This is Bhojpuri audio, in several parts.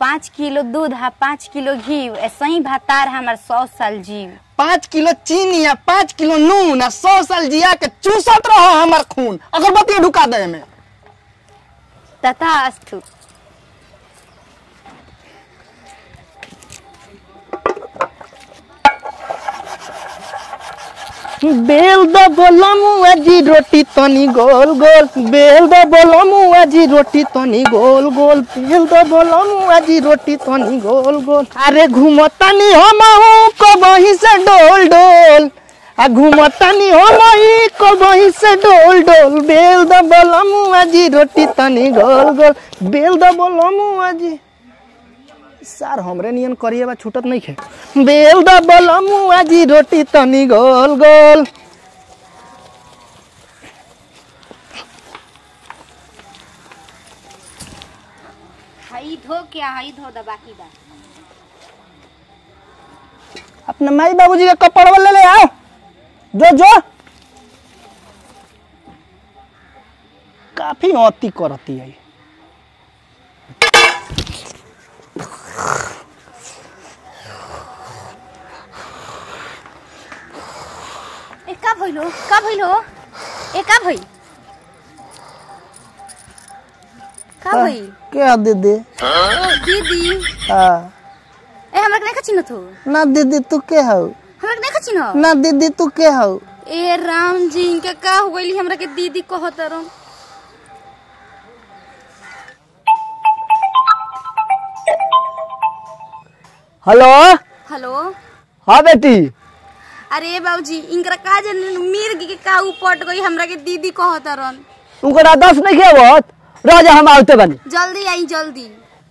पाँच किलो दूध आ पाँच किलो घी ऐसे ही भातार हमार सौ साल जीव पाँच किलो चीनी या पाँच किलो नून आ सौ साल जिया के चूसत रहो हमर खून अगरबत्ती ढुका दे में तथा अस्तु बेल द बोलमु आजी रोटी तनी गोल गोल बेल द बोलमु आजी रोटी तनी गोल गोल बेल द बोलमु आजी रोटी तनी गोल गोल अरे घुमतानी हमहू कबही से डोल डोल आ घुमतानी हमही कबही से डोल डोल बेल द बोलमु आजी रोटी तनी गोल गोल बेल द बोलमु आजी सार हमरे नियन करिए बा छूटत नहीं खे बेल द बलमु आजी रोटी तनी गोल गोल हई धो क्या हई धो द बाकी बा अपने माई बाबूजी के कपड़वा ले ले आओ जो जो काफी अति करती है ए का भइलो का भइलो ए का भई का भई क्या दीदी ओ दीदी हाँ ए हमरा के नहीं खचिन थो ना दीदी तू के हो हमरा के नहीं खचिन ना दीदी तू के हो ए राम जी इनके का हो गइली हमरा के दीदी कहत रहो हेलो हेलो हाँ बेटी अरे बाबूजी इनकरा का जन मिर्ग के का उपट गई हमरा के दीदी कहत रहन उनका दस नहीं खेबत राजा हम आते बनी जल्दी आई जल्दी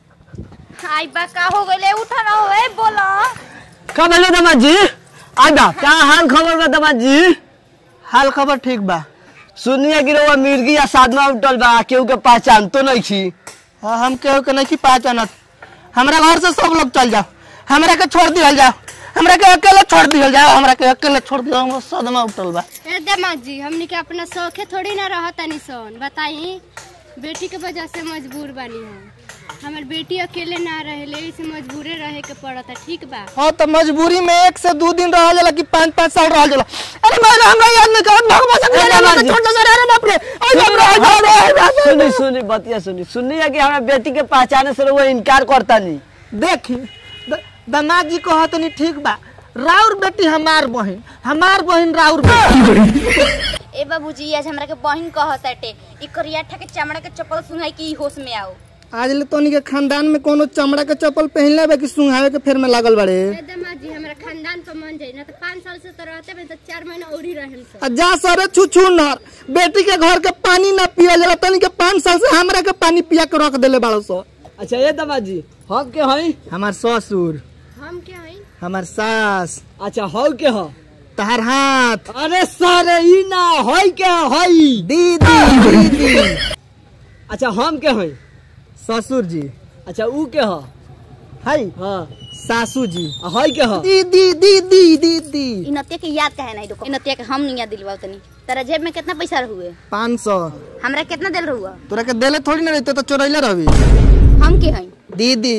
आई बा का हो गइले उठा ना होए बोला का बोले दमाद जी आजा क्या हाल खबर बा दमाद जी हाल खबर ठीक बा सुनिए कि रउआ मिर्गी या साधना उठल बा केहू के पहचान तो नहीं छी हाँ हम केहू के नहीं छी पहचानत हमरा घर से सब लोग चल जाओ हमरा के छोड़ दिया जाओ हमरा के अकेले छोड़ दिया जाओ हमरा के अकेले छोड़ दिया हमरा सदमा उठल बा ए दमाद जी हमनी के अपना शौखे थोड़ी ना रहतानी सन बताई बेटी के वजह से मजबूर बानी हम हमार बेटी अकेले ना रहेले इसे मजबूरे रहे के पड़ता ठीक बा हाँ तो मजबूरी में एक से दो दिन रह जाला कि पाँच पाँच साल रह जाला अरे मैं हमरा याद नहीं करत भगवान से मेरे छोड़ दे अरे बाप रे अरे बाप रे अरे बाप रे सुनी सुनी बतिया सुनी सुनी है कि हमारा बेटी के पहचाने से वो इनकार करता नहीं देखी द- दामाद जी कहत नहीं ठीक बा राउर बेटी हमार बहन हमार बहन राउर बेटी ए बाबूजी आज हमरा के बहिन कहत हटे ई करिया ठा के चमड़ा के चप्पल सुनाई कि ई होश में आओ आज ले तोनी के खानदान में कोनो चमड़ा के चप्पल पहनले बा कि सुंघावे के फेर में लागल बड़े ए दमाद जी हमरा खानदान पर मन जाई ना तो पाँच साल से तो रहते में तो चार महीना और ही रहें सन आ जा सरे छुछू नर बेटी के घर के पानी ना पिया जाला तनी के पाँच साल से हमरा के पानी पिया के रख देले बाड़ो सो अच्छा ये दमाद जी हम के हई हमार ससुर हम क्या हई हमार सास अच्छा हौ के ह तहार हाथ अरे सारे ई ना हई के हई दीदी दीदी अच्छा हम के हई ससुर जी अच्छा ऊ के ह हाय हाँ सासू जी आ हई के ह दीदी दीदी दीदी ई नतिया के याद काहे नहीं देखो ई नतिया के हम नहीं याद दिलवाओ तनी तेरा जेब में कितना पैसा हुए पाँच सौ हमरा कितना दिल रहुआ तोरा के देले थोड़ी ना रहते तो चोरैले रहबी हम के हई दीदी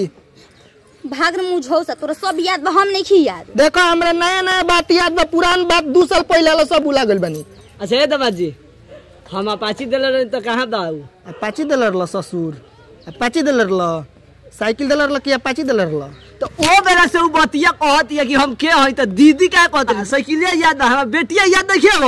भाग रे मुझो सा तोरा सब याद बा हम नहीं खी याद देखो हमरा नया नया बात याद बा पुरान बात दू साल पहले वाला सब भुला गइल बनी अच्छा ये दमाद जी हम अपाची दिले रही तो कहाँ दाऊ अपाची देले रहल ससुर अपाची देले रहल साइकिल देले रहल कि अपाची देले रहल तो ओ बेरा से ऊ बतिया कहती है कि हम के हई तो दीदी क्या कहते हैं साइकिलिया याद ना हमारा बेटिया याद नहीं है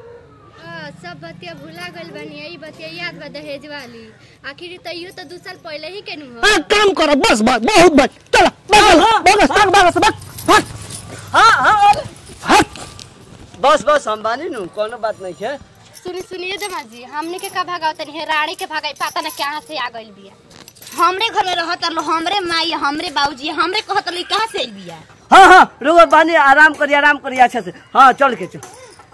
आ, सब बतिया भुला गइल बानी यही बतिया याद बा दहेज वाली आखिर तैयो तो दू साल पहले ही केनु हो हाँ काम करो बस बस बहुत बस चलो बगल बगल भाग भाग से भाग भाग हाँ हाँ अरे। भाग बस बस हम बानी नु कोनो बात नहीं है सुनी सुनिए दमाद जी हमने के का भागाव तनी है रानी के भागाई पता ना कहाँ से आ गइल बिया हमरे घर में रहत रहो हमरे माई हमरे बाबूजी हमरे कहत रही कहां से आइल बिया हाँ हाँ रुको बानी आराम करिए आराम करिए अच्छा से हाँ चल के चल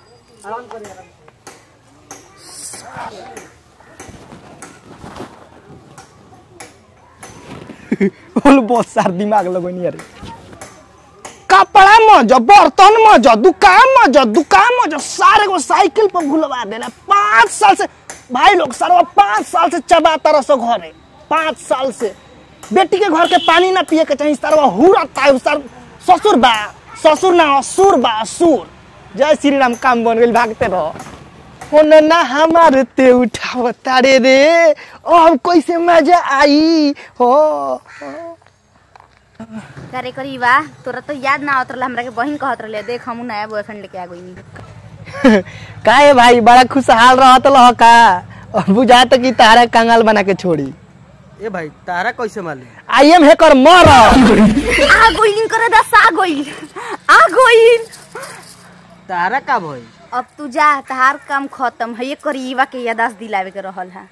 बोल बहुत सार दिमाग लगनी अरे कपड़ा में जो बर्तन में जो दुकान में जो दुकान में जो सारे को साइकिल पर भुलवा देना पाँच साल से भाई लोग सारा पाँच साल से चबाता रह सो घरे पाँच साल से बेटी के घर के पानी ना पिए के चाहिए सरवा हुरता है सर ससुर बा ससुर ना असुर बा असुर जय श्री राम काम बन गइल भागते रहो होने ना हमार ते उठाव तारे रे अब कैसे मजा आई हो करे करी वाह तोरा तो याद ना आवत रहला हमरा के बहिन कहत रहले देख हमू नया बॉयफ्रेंड लेके आ गइनी काहे भाई बड़ा खुशहाल रहत लह का और बुझात कि तारा कंगाल बना के छोड़ी ए भाई तारा कैसे मालूम आई एम हेकर मर आ गइल करे दस आ गइल आ गइल तारा का भाई अब तू जा तहार काम खत्म है ये करीबा के यादाश्त दिलावे के रहल है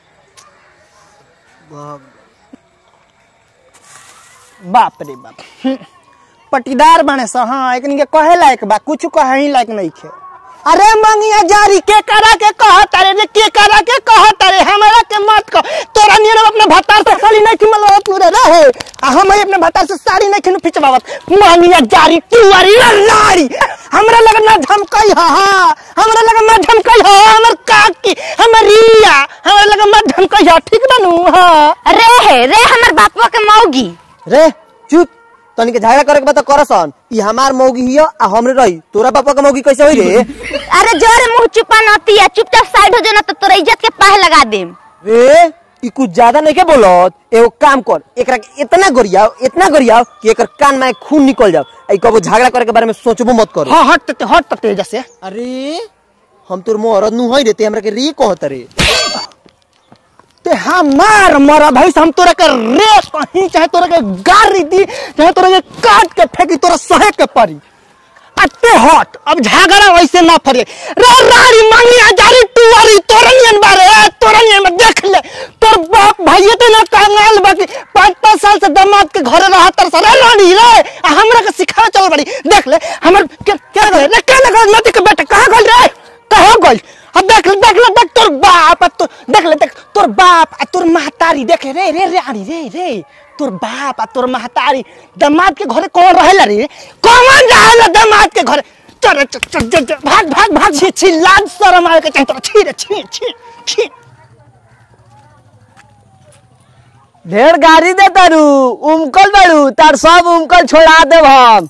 बाप रे बाप हम्म। पटीदार बने स हाँ एकनी के कहे लायक बा कुछ कहे ही लायक नहीं खे अरे मंगिया जारी के करा के कह तारे रे के करा के कह तारे हमरा के मत कह तोरा नियर अपने भतार से साड़ी नहीं खिमल पूरे रहे आ हम ही अपने भतार से साड़ी नहीं खिनु पिचवावत मंगिया जारी तुवारी लाड़ी हमरा लगे ना झमकई हा हमरा लगे ना झमकई हा हमर काकी हमर रिया हमरा लगे ना झमकई हा ठीक बनू हां रे हे रे हमर बापवा के मौगी रे चुप तनी के झगड़ा करे के बता करसन ई हमार मौगी हियो आ हमरे रही तोरा पापा के मौगी कैसे होई रे अरे जोरे मुंह चुपा नती है चुपचाप साइड हो जाना तो तोरा इज्जत के पाह लगा देम रे ई कुछ ज्यादा नहीं के बोलत एगो काम कर एकरा के इतना गरियाओ इतना गरियाओ कि एकर कान में खून निकल जाओ आई कबो झगड़ा करे के बारे में सोचबो मत करो हाँ हट ते हट ते जैसे अरे हम तोर मोहरत नु होई रे ते हमरा के री कहत रे ते हमार मरा भाई हम तोरा के रेस कहीं चाहे तोरा के गाड़ी दी चाहे तोरा के काट के फेंकी तोरा सहे के पड़ी अते हट अब झगड़ा वैसे ना फरे रे रानी मांगी हजारी टुवारी तोरनियन बारे ए, तोरनियन में देख ले तोर बाप भाई ते ना कंगाल बाकी पाँच पाँच साल से दामाद के घरे रहा तर सरे रानी रे आ हमरा के सिखा चल बड़ी देख ले हमर के क्या करे रे क्या लगा नदी के बेटा कहां गल रे कहां गल अब देख ले देख ले देख तोर बाप आ तो देख ले देख तोर बाप आ तोर महतारी देख रे रे रानी रे रे तोर बाप आ तोर महतारी दामाद के घरे कौन रहेला रे कौन रहेला दामाद के घरे चल चल चल चल चल, भाग भाग भाग छी छी लाज शरम आवे के चाहिए तोरा छी रे छी छी छी ढेर गाड़ी दे तारू उमकल बाड़ू तार सब उमकल छोड़ा देब हम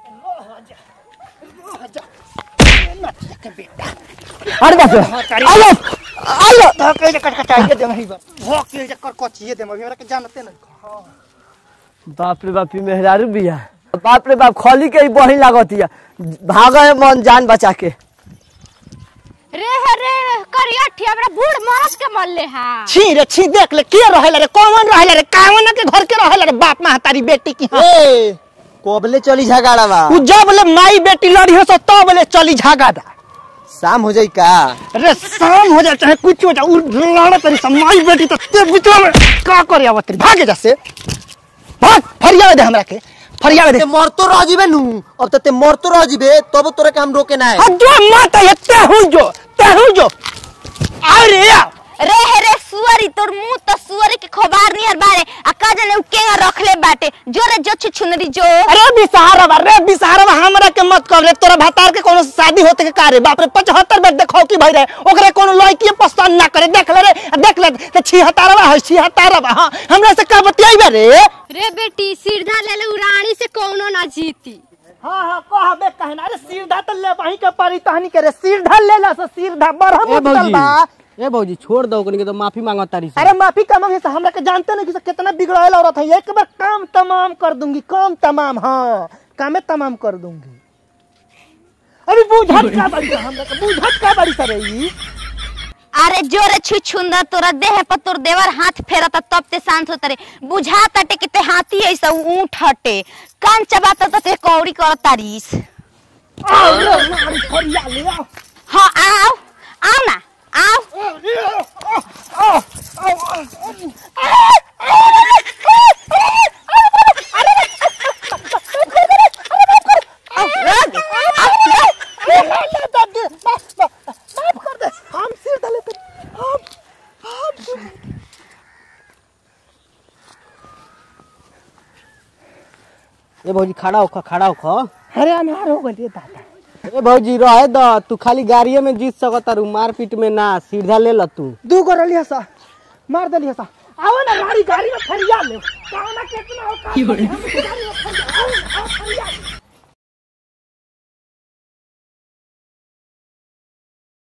अरे बाप रे आलो आलो तो कह कट कटाई के दे नहीं बा भोक के जे कर कचिए दे हमरा के जानते नहीं बाप रे बाप ई मेहरारू बिया बाप रे बाप खली के ही बही लागतिया भागे मन जान बचा के रे हे रे करिया ठी हमरा बूढ़ मरद के मरले हा छी रे छी देख ले के रहेला रे कौन रहेला रे कावन के घर के रहेला रे बाप महतारी बेटी की हाँ। ए कोबले चली झगड़ा बा उ जब ले माई बेटी लड़ी हो सो तब ले चली झगड़ा शाम हो जाई का अरे शाम हो जाए चाहे कुछ हो जाए उ लड़ा तेरी समाई बेटी तो ते बीचवा में का करे आवत तेरी भागे जा से भाग फरियावे दे हमरा के फरियावे दे ते मरतो रह जीबे नु अब त ते मरतो रह जीबे तब तोरा के हम रोके ना है अब जो माता ये ते हूं जो ते हूं जो अरे या रे हे रे सुअरी तोर मुंह तो सुअरी के खोबार नियर बारे आ का जाने उ केगा रखले बाटे जोरे जो छुनरी जो अरे बिसहारा बा रे बिसहारा बा हमरा के मत कर रे तोरा भतार के कोनो शादी होते के कारे बाप रे 75 बेर देखो की भई रे ओकरे कोनो लड़की पसंद ना करे देख ले रे देख ले ते छी हतारवा है छी हतारवा हां हमरा से का बतियाई रे रे बेटी सीधा ले ले उरानी से कौनो ना जीती हाँ हाँ कहबे कहना अरे सीधा तो ले वहीं के पारी तहनी के रे सीधा ले ला से सीधा बरहम उतल बा ए भौजी छोड़ दो ओकनी के तो माफी मांगो तारी अरे माफी का मांगे से हमरा के जानते नहीं कि से कितना बिगड़ायल औरत है एक बार काम तमाम कर दूंगी काम तमाम हाँ कामे तमाम कर दूंगी अरे बुझत का बड़ी सा हमरा के बुझत का बड़ी सा रही अरे जोरे छु छुंदर तोरा देह पर तोर देवर हाथ फेरता तब ते शांत होता रे बुझा ताटे कि ते हाथी ऐसा ऊंट हटे कान चबाता तो ते कौड़ी कर तारीस आओ रे मारी फरिया ले आओ हाँ आओ आओ ना आओ आओ आओ आओ रग आओ माफ कर दे हम सिर डाले ते हम ए भौजी खड़ा होखा खड़ा होखा अरे अनार हो गई दादा ए भौजी रहे द तू खाली गाड़िए में जीत सकत तारू मारपीट में ना सीधा ले ल तू दू गो रलिया सा मार दलिया सा आओ ना गाड़ी गाड़ी में फरिया ले कहाँ ना कितना हो कहाँ ना कितना हो, गाड़ी